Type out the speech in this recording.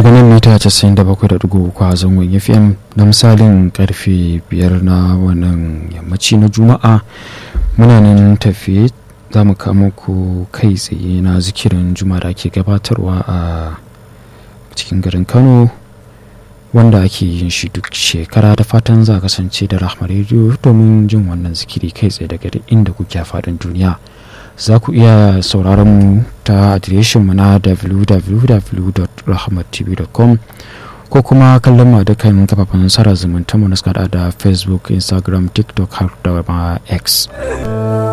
daga nan mita 97.3 a zangon fm na misalin karfe 5 na wannan yammaci na juma'a muna nan tafiye za mu kama ku kai tsaye na zikirin juma'a da ake gabatarwa a cikin garin kano wanda ake yin shi duk shekara da fatan za kasance da rahmar rediyo domin jin wannan zikiri kai tsaye daga inda kuke faɗin duniya za ku iya sauraron mu ta adireshin mu na www.rahmattv.com ko kuma kallon ma dukkan kafafen sara zumunta mu na da facebook instagram tiktok har da ma x